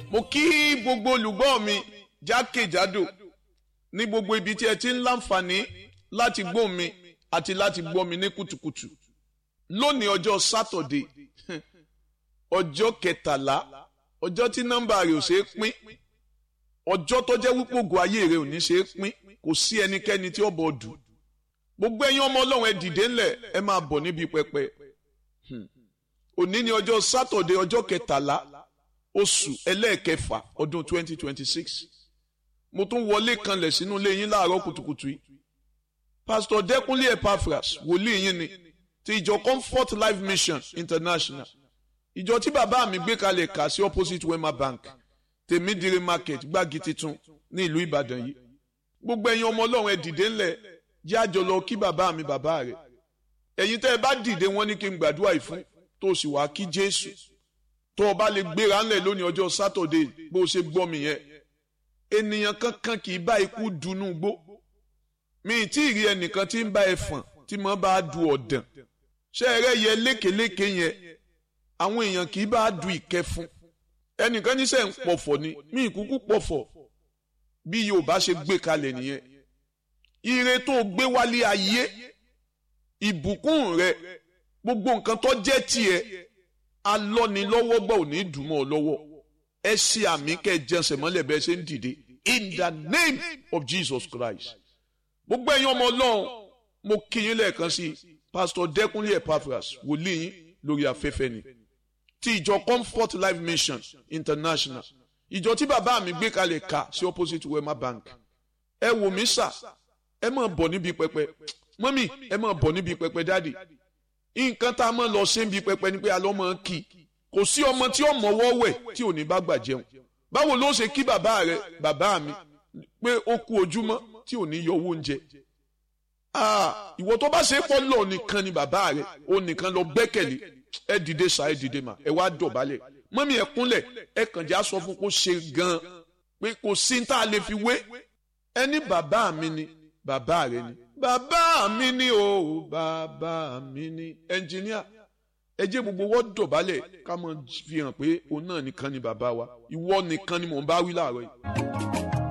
mo kí gbogbo olùgbọ́ mi jákèjádò ní gbogbo ibi tí ẹ ti ń láǹfààní láti gbọ́ mi àti láti gbọ́ mi ní kùtùkùtù lónìí ọjọ́ sátọ̀dé ọjọ́ kẹtàlá ọjọ́ tí nọ́mbà rẹ̀ ò ṣeé pín ọjọ́ tó jẹ́ wípé ògùn ayé rẹ̀ ò ní ṣeé pín kò sí ẹnikẹ́ni tí ó bọ̀ dù gbogbo ẹ̀yin ọmọ ọlọ́run ẹ dìde ńlẹ̀ ẹ máa bọ̀ níbi pẹpẹ òní ni ọjọ́ sátọ̀dé ọjọ́ kẹtàlá oṣù ẹlẹ́ẹ̀kẹfà ọdún 2026 mo tún wọlé kanlẹ̀ sínú ilé yín láàárọ̀ kùtùkùtù yìí pásítọ̀ dẹ́kunlé epaphras wòlíì yín ni ti ìjọ comfort life mission international ìjọ tí bàbá mi gbé kalẹ̀ kà sí opposite wema bank tèmídìrí market gbági titun ní ìlú ìbàdàn yìí gbogbo ẹ̀yin ọmọ ọlọ́run ẹ dìde ńlẹ̀ jẹ́ àjọ lọ kí bàbá mi bàbá rẹ̀ ẹ̀yin tẹ́ ẹ bá dìde wọ́n ní kí n gbàdúrà yìí fún tó sì wá kí jésù tó o bá lè gbéra ńlẹ̀ lónìí ọjọ́ sátọ̀dé bó o ṣe gbọ́ mi yẹn ènìyàn kankan kì í bá ikú dunú gbó mi ì tí ì rí ẹnìkan tí ń bá ẹfọ̀n tí mo bá du ọ̀dàn ṣé ẹrẹ́ yẹ lékeléke yẹn àwọn èèyàn kì í bá du ìkẹfun ẹnìkan níṣẹ́ ń pọ̀fọ̀ ni mi ì kúkú pọ̀fọ̀ bí Yorùbá ṣe gbé kalẹ̀ nìyẹn ire tó gbé wálé ayé ìbùkún rẹ gbogbo nǹkan tó jẹ́ tiẹ̀ alọ́nilọ́wọ́ gbà ò ní dùn mọ́ ọ lọ́wọ́ ẹ ṣe àmì kẹ́ ẹ jẹnsẹ̀ mọ́lẹ̀ bẹ́ẹ̀ ṣe ń dìde in the name of Jesus Christ gbogbo ẹ̀yin ọmọ ọlọ́run mo kí yín lẹ́ẹ̀kan sí pastor Dẹ́kunlé Epaphras wòlíì yín lórí afẹ́fẹ́ ni ti ìjọ Comfort Life Mission International ìjọ tí bàbá mi gbé kalẹ̀ ká sí opposite Wema Bank ẹ wò mí sà ẹ máa bọ̀ níbi pẹpẹ mọ́mì ẹ máa bọ̀ níbi pẹpẹ dáàdì nǹkan tá a máa lọ ṣe ń bi pẹpẹ ni pé a lọ́ máa kí kò sí ọmọ tí ó mọ̀wọ́ wẹ̀ tí ò ní bá gbà jẹun báwo ló ṣe kí bàbá rẹ bàbá mi pé ó kú ojúmọ́ tí ò ní yọ owó oúnjẹ ìwọ tó bá ṣe pọ́ lọ nìkan ni bàbá rẹ ó nìkan lọ gbẹ́kẹ̀lé ẹ dìde ṣá ẹ dìde mà ẹ wá dọ̀bálẹ̀ mọ́mí ẹ kúnlẹ̀ ẹ kàn já sọ fún kó ṣe gan-an pé kò sí tá a lè fi wé ẹni bàbá mi ni bàbá rẹ ni bàbá mi ni o bàbá mi ni ẹnjìníà ẹ jẹ́ gbogbo wọ́n dọ̀bálẹ̀ ká mọ̀ fi hàn pé òun náà nìkan ni bàbá wa ìwọ nìkan ni mò ń bá wí láàárọ̀ yìí.